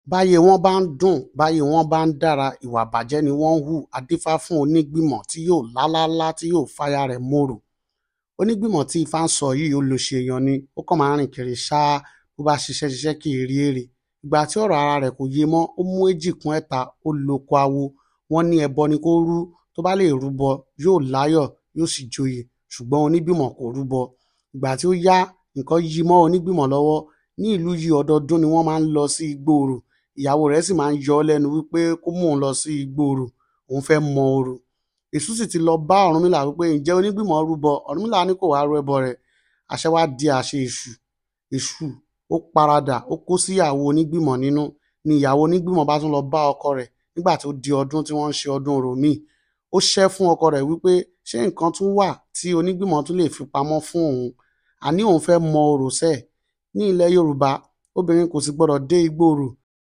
báyé wọn bá ń dùn báyé wọn bá ń dára ìwà ìbàjẹ́ ni wọ́n ń hù á dífá fún onígbìmọ̀ tí yóò lálálá tí yóò fáyà rẹ̀ mòrò onígbìmọ̀ tí ifá ń sọ yìí olóṣè èèyàn ni ó kàn máa ń rìn kiri ṣáá bó bá ṣiṣẹ́ ṣiṣẹ́ kì í rí èrè ìgbà tí ọ̀rọ̀ ara rẹ̀ kò yé mọ́ ó mú èjì kún ẹ̀ta ó loko awo wọ́n ní ẹbọ ni kó rú tó bá lè rúbọ yóò láyọ̀ yóò sì joyè ṣùgbọ́n onígbìmọ̀ kò rúbọ ìgbà tí ó yá nǹkan yí mọ́ onígbìmọ̀ lọ́wọ́ ní ìlú yìí ọdọọdún ni wọ́n máa ń lọ sí igbóòrò ìyàwó rẹ̀ sì máa ń yọ ọ́ lẹ́nu wípé kó mú òun lọ sí igbóòrò òun fẹ́ mọ orò èṣù sì ti lọ bá ọ̀rúnmìlà wípé ǹjẹ́ onígbìmọ̀ rúbọ ọ̀rúnmìlà ní kò wá rú ẹbọ rẹ̀ àṣẹ wá di àṣẹ èṣù èṣù ó paradà ó kó sí ìyàwó onígbìmọ̀ nínú ni ìyàwó onígbìmọ̀ bá tún lọ bá ọkọ rẹ̀ nígbà tó di ọdún tí wọ́n ń ṣe ọdún orò míì ó ṣẹ́ fún ọkọ rẹ̀ wípé ṣé nǹkan tún wà tí onígbìmọ̀ tún lè fi pamọ́ fún òun àní òun fẹ́ mọ orò sẹ́ẹ̀ ní ilẹ̀ yorùbá obìnrin kò sì gbọdọ̀ dé igbóòrò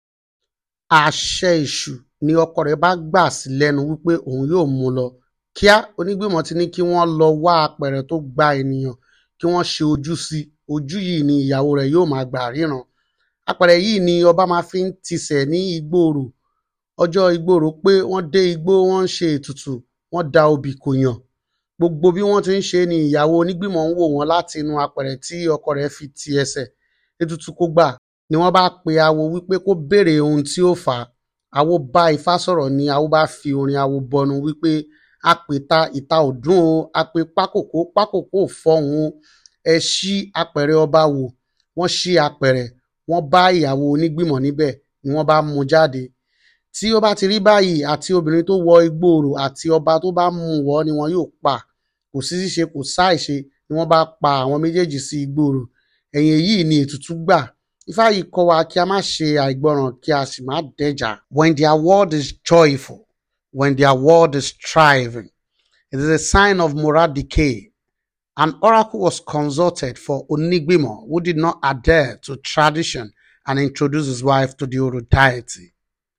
àṣẹ èṣù ni ọkọ rẹ̀ bá gbà sí lẹ́nu wípé òun yóò mú lọ kíá onígbìmọ̀ ti ní kí wọ́n lọ wá apẹ̀rẹ̀ tó gba ènìyàn kí wọ́n ṣe ojú sí ojú yìí ni ìyàwó rẹ̀ yóò máa gbà ríran apẹ̀rẹ̀ yìí ni ọba máa fi ń tisẹ̀ ní igbóòrò ọjọ́ igbóòrò pé wọ́n dé igbó wọ́n ń ṣe ètùtù wọ́n da obì kò yàn gbogbo bí wọ́n ti ń ṣe ni ìyàwó onígbìmọ̀ ń wò wọ́n láti inú apẹ̀rẹ̀ tí ọkọ rẹ̀ fi ti ẹsẹ̀ ètùtù kó gbà ni wọ́n bá pe awo wípé kó béèrè ohun tí ó fà á awo bá ifá sọ̀rọ̀ ni awo bá fi orin awo bọnu wípé a pè ta ìta òdùn o a pè pákòkó pákòkó fọhùn ẹ ṣí apẹ̀rẹ̀ ọba wò wọ́n ṣí apẹ̀rẹ̀ wọ́n bá ìyàwó onígbìmọ̀ níbẹ̀ ni wọ́n bá mú jáde tí ó bá ti rí báyìí àti obìnrin tó wọ igbóòrò àti ọba tó bá mú wọ ni wọn yóò pa kò sí ṣíṣe kò sáìṣe ni wọ́n bá pa àwọn méjèèjì sí igbóòrò ẹ̀yìn èyí ni ètùtù gbà ifá yìí kọ́ wa kí a má ṣe àìgbọràn kí a sì má dẹjà. when their word is joyful when their word is thriving it is a sign of moral decay an oracle was consulted for Onigbimo who did not adhere to tradition and introduce his wife to the Oro deity.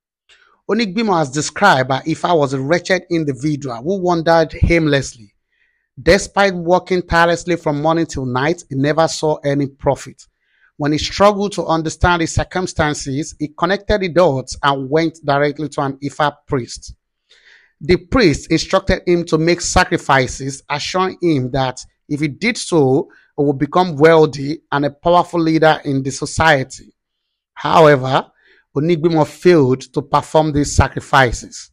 Onigbimo, as described by Ifa, was a wretched individual who wandered aimlessly. Despite working tirelessly from morning till night, he never saw any profit. When he struggled to understand his circumstances, he connected the dots and went directly to an Ifa priest. The priest instructed him to make sacrifices, assuring him that if he did so, he would become wealthy and a powerful leader in the society. However, Onigbimo failed to perform these sacrifices.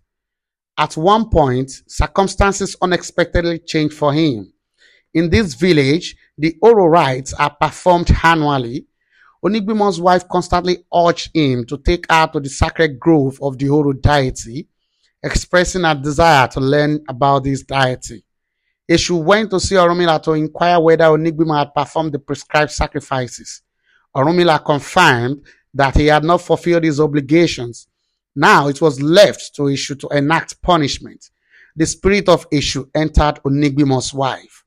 At one point, circumstances unexpectedly changed for him. In this village, the Oro rites are performed annually. Onigbimo's wife constantly urged him to take her to the sacred grove of the Oro deity, expressing her desire to learn about this deity. Eshu went to see Orumila to inquire whether Onigbimo had performed the prescribed sacrifices. Orumila confirmed that he had not fulfilled his obligations. Now it was left to Eshu to enact punishment. The spirit of Eshu entered Onigbimo's wife.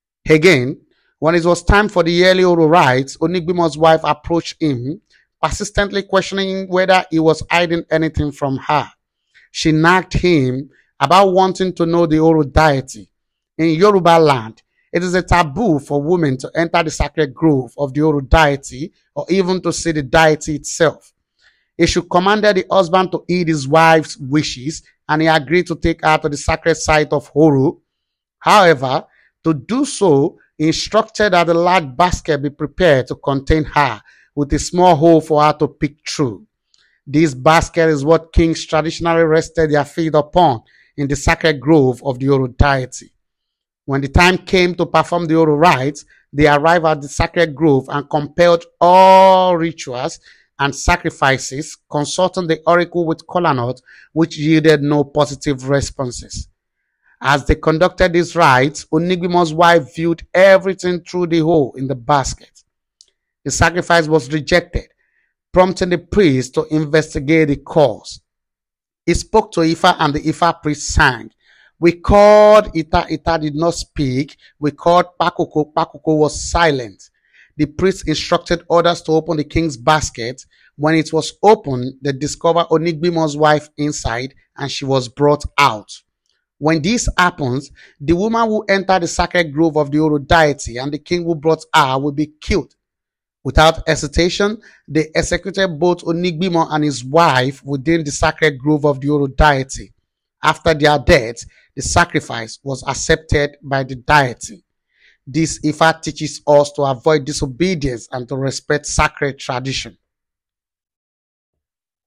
Again, when it was time for the yearly Oro rites, Onigbimo's wife approached him, persistently questioning whether he was hiding anything from her. She nagged him about wanting to know the Oro deity. In Yoruba land, it is a taboo for women to enter the sacred grove of the Oro deity or even to see the deity itself. Eshu commanded the husband to heed his wife's wishes and he agreed to take her to the sacred site of Horu. However, to do so, he instructed that a large basket be prepared to contain her with a small hole for her to peek through. This basket is what kings traditionally rested their feet upon in the sacred grove of the Oro deity. When the time came to perform the Oro rites, they arrived at the sacred grove and compelled all rituals and sacrifices, consulting the oracle with Kolanot, which yielded no positive responses. As they conducted these rites, Onigbimo's wife viewed everything through the hole in the basket. The sacrifice was rejected, prompting the priest to investigate the cause. He spoke to Ifa and the Ifa priest sang. We called Ita, Ita did not speak. We called Pakoko, Pakoko was silent. The priest instructed others to open the king's basket. When it was opened, they discovered Onigbimo's wife inside and she was brought out. When this happens, the woman who entered the sacred grove of the Oro deity and the king who brought her will be killed. Without hesitation, they executed both Onigbimo and his wife within the sacred grove of the Oro deity. After their death, the sacrifice was accepted by the deity. This Ifa teaches us to avoid disobedience and to respect sacred tradition.